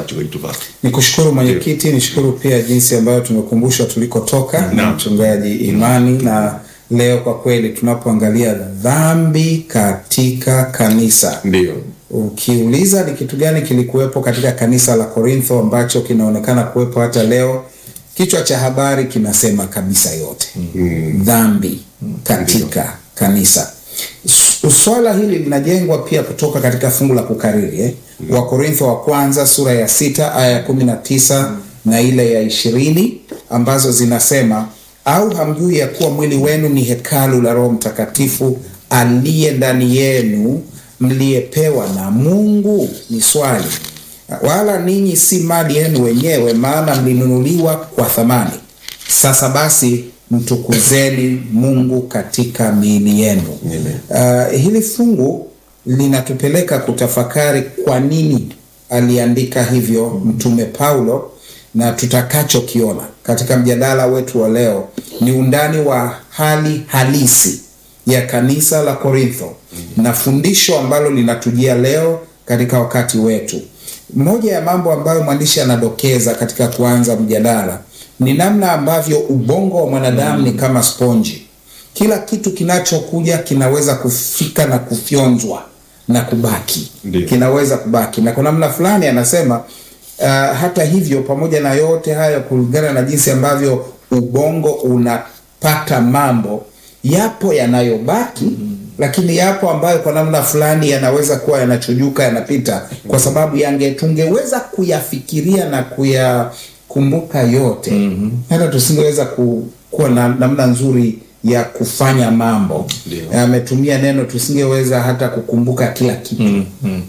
mchungaji Tuvako. Nikushukuru mwenyekiti, nishukuru pia jinsi ambayo tumekumbushwa tulikotoka na Naam. mchungaji Imani, na leo kwa kweli tunapoangalia dhambi katika kanisa, Ndio. ukiuliza ni kitu gani kilikuwepo katika kanisa la Korintho ambacho kinaonekana kuwepo hata leo, kichwa cha habari kinasema kabisa yote dhambi katika kanisa. S- Swala hili linajengwa pia kutoka katika fungu la kukariri eh? Wakorintho wa kwanza sura ya sita aya ya kumi na tisa na ile ya ishirini ambazo zinasema au hamjui ya kuwa mwili wenu ni hekalu la Roho Mtakatifu aliye ndani yenu mliyepewa na Mungu? Ni swali. Wala ninyi si mali yenu wenyewe, maana mlinunuliwa kwa thamani. Sasa basi mtukuzeni Mungu katika miili yenu. Uh, hili fungu linatupeleka kutafakari kwa nini aliandika hivyo Mtume Paulo, na tutakachokiona katika mjadala wetu wa leo ni undani wa hali halisi ya kanisa la Korintho na fundisho ambalo linatujia leo katika wakati wetu. Moja ya mambo ambayo mwandishi anadokeza katika kuanza mjadala ni namna ambavyo ubongo wa mwanadamu ni kama sponji. Kila kitu kinachokuja kinaweza kufika na kufyonzwa na kubaki, Ndiyo. kinaweza kubaki, na kwa namna fulani anasema uh, hata hivyo, pamoja na yote hayo, kulingana na jinsi ambavyo ubongo unapata mambo, yapo yanayobaki lakini yapo ambayo kwa namna fulani yanaweza kuwa yanachujuka yanapita, kwa sababu yange tungeweza kuyafikiria na kuyakumbuka yote hata tusingeweza ku, kuwa na namna nzuri ya kufanya mambo. Ndio. Ametumia neno tusingeweza hata kukumbuka kila kitu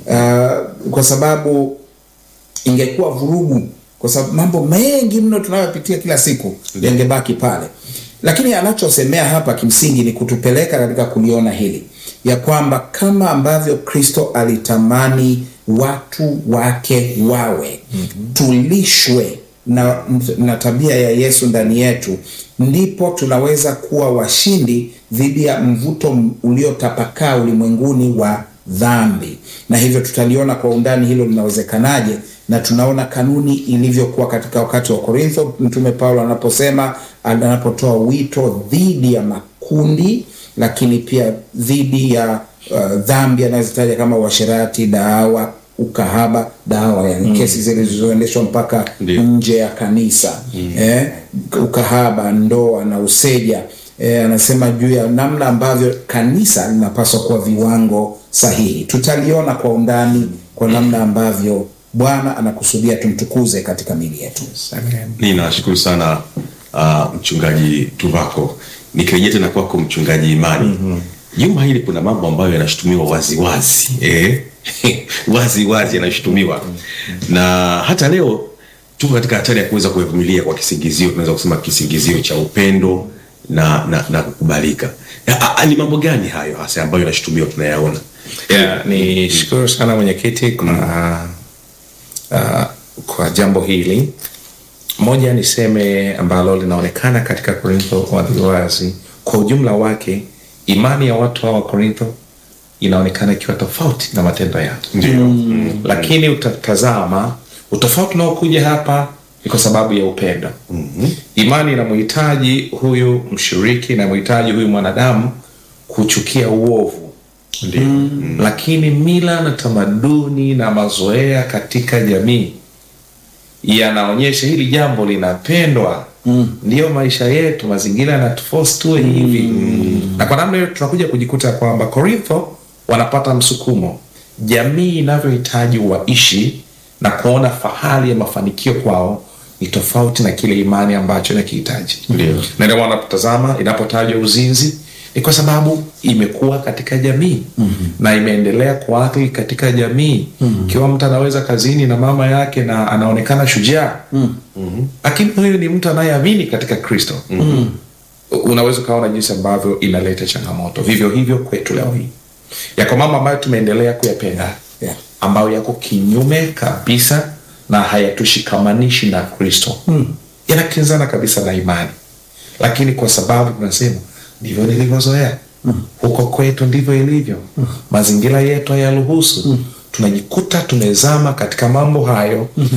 uh, kwa sababu ingekuwa vurugu, kwa sababu mambo mengi mno tunayopitia kila siku yangebaki pale. Lakini anachosemea hapa kimsingi ni kutupeleka katika kuliona hili ya kwamba kama ambavyo Kristo alitamani watu wake wawe, tulishwe na, na tabia ya Yesu ndani yetu, ndipo tunaweza kuwa washindi dhidi ya mvuto uliotapakaa ulimwenguni wa dhambi, na hivyo tutaliona kwa undani hilo linawezekanaje, na tunaona kanuni ilivyokuwa katika wakati wa Korintho, Mtume Paulo anaposema anapotoa wito dhidi ya makundi, lakini pia dhidi ya uh, dhambi anazitaja kama uasherati, dawa, ukahaba, dawa, yani kesi zilizoendeshwa mpaka Ndio. nje ya kanisa eh, ukahaba, ndoa na useja eh, anasema juu ya namna ambavyo kanisa linapaswa kuwa viwango sahihi. Tutaliona kwa undani kwa namna ambavyo Bwana anakusudia tumtukuze katika miili yetu. Ninashukuru sana uh, mchungaji Tuvako. Nikirejea tena kwako mchungaji Imani, juma hili kuna mambo ambayo yanashutumiwa waziwazi eh? wazi wazi yanashutumiwa na hata leo tuko katika hatari ya kuweza kuyavumilia kwa kisingizio, tunaweza kusema kisingizio cha upendo na na, na kukubalika. Ya, a- Ni mambo gani hayo hasa ambayo yanashutumiwa tunayaona? Yeah, ni shukuru sana mwenyekiti kwa uh, kwa jambo hili. Moja niseme ambalo linaonekana katika Korintho waziwazi, kwa ujumla wake, imani ya watu hawa wa Korintho inaonekana ikiwa tofauti na matendo yake. Ndio. Lakini utatazama utofauti unaokuja hapa ni kwa sababu ya upendo. Imani inamhitaji huyu mshiriki, inamhitaji huyu mwanadamu kuchukia uovu Ndio. lakini mila na tamaduni na mazoea katika jamii yanaonyesha hili jambo linapendwa ndiyo maisha yetu mazingira yanatuforce tuwe hivi na kwa namna hiyo tunakuja kujikuta kwamba korintho wanapata msukumo jamii inavyohitaji waishi na kuona fahari ya mafanikio kwao ni tofauti na kile imani ambacho inakihitaji Ndio. na ndio maana unapotazama inapotajwa uzinzi ni kwa sababu imekuwa katika jamii mm-hmm. na imeendelea kuathiri katika jamii ikiwa mtu anaweza kazini na mama yake na anaonekana shujaa mm-hmm. lakini huyu ni mtu anayeamini katika kristo mm-hmm. unaweza ukaona jinsi ambavyo inaleta changamoto vivyo hivyo kwetu leo hii yako mambo ambayo tumeendelea kuyapenda Yeah. ambayo yako kinyume kabisa na hayatushikamanishi na kristo hmm. yanakinzana kabisa na imani lakini kwa sababu tunasema ndivyo nilivyozoea hmm. huko kwetu ndivyo ilivyo hmm. mazingira yetu hayaruhusu hmm. tunajikuta tumezama katika mambo hayo hmm.